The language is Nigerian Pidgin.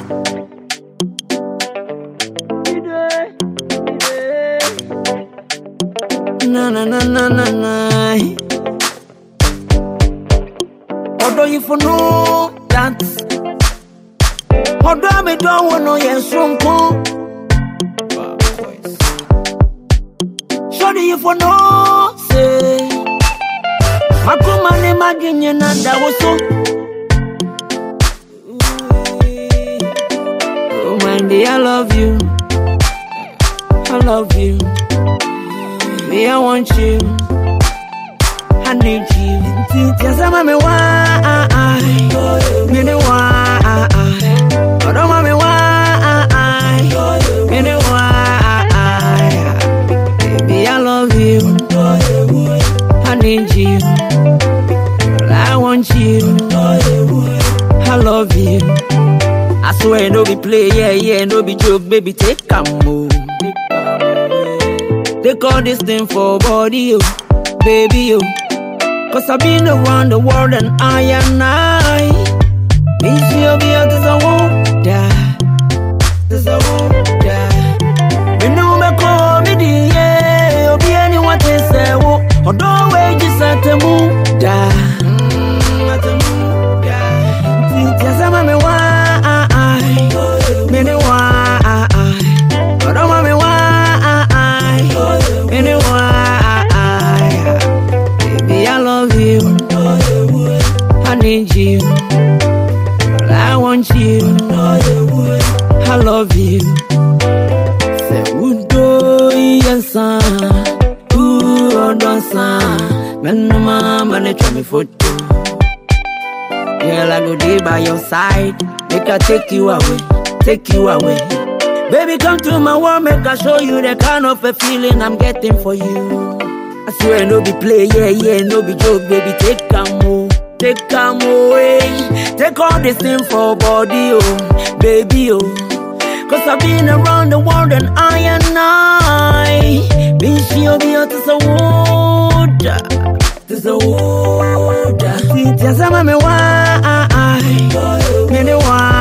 Na na na na na na. Although you for know that. Although I don't want no yes from Shorty you for know say. Makuma ne maginye na dawoso. Oh Mandy, I love you. I love you. Me, I want you. I need you. Tiasema me wa, me ne wa. Odoma me wa, me ne wa. Baby, I love you. I need you. Girl, I want you. I love you. I swear, no be play, yeah, yeah, no be joke, baby, take a move. They call this thing for body, oh, baby, oh. Cause I've been around the world and I and I. Means you'll be out as I won't die. As I won't die. Me know me call me the yeah. You'll be anyone to say, oh, or don't wait just at the moon die. Mm, at the moon die. Just a me why. Me know why. Or don't me why. Me know why. Baby, I love you. I need you. Girl, I want you. I love you. Say, Udo, yes, Ooh, don't sign. Man, no mama, they try me photo. Girl, I go there by your side. Make I take you away, take you away. Baby, come to my world, make I show you the kind of a feeling I'm getting for you. I swear, no be play, yeah, yeah, no be joke, baby. Take a move, take a away. Take all this thing for body, oh, baby, oh. Cause I've been around the world and I and I. Been she'll be out to the water, to the water. Just a me why, me the why.